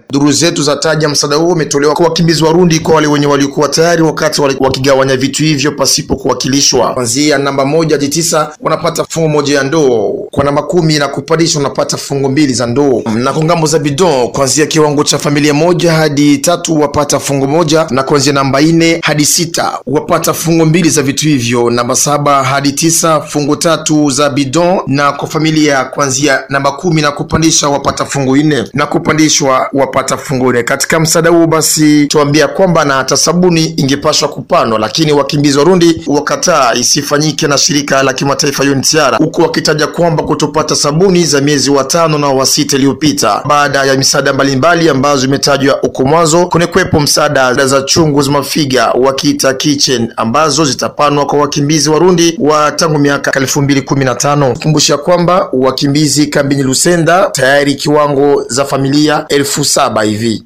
Duru zetu za taja msaada huo umetolewa kwa wakimbizi Warundi kwa wale wenye waliokuwa tayari wakati wali- wakigawanya vitu hivyo pasipo kuwakilishwa. Kuanzia namba moja hadi tisa wanapata fungu moja ya ndoo, kwa namba kumi na kupandisha wanapata fungu mbili za ndoo, na kwa ngambo za bidon kuanzia kiwango cha familia moja hadi tatu wapata fungu moja, na kuanzia namba nne hadi sita wapata fungu mbili za vitu hivyo, namba saba hadi tisa fungu tatu za bidon, na kwa familia kuanzia namba kumi na kupandisha wapata fungu nne na kupandishwa wapata fungu nne. Katika msaada huu basi tuambia kwamba na hata sabuni ingepashwa kupandwa, lakini wakimbizi Warundi wakataa isifanyike na shirika la kimataifa UNHCR, huku wakitaja kwamba kutopata sabuni za miezi wa tano na wa sita iliyopita baada ya misaada mbalimbali ambazo imetajwa huko mwanzo. Kunekwepo msaada za chungu za mafiga wakiita kitchen ambazo zitapanwa kwa wakimbizi Warundi wa tangu miaka elfu mbili kumi na tano. Kumbusha kwamba wakimbizi kambini Lusenda tayari kiwango za familia elfu saba hivi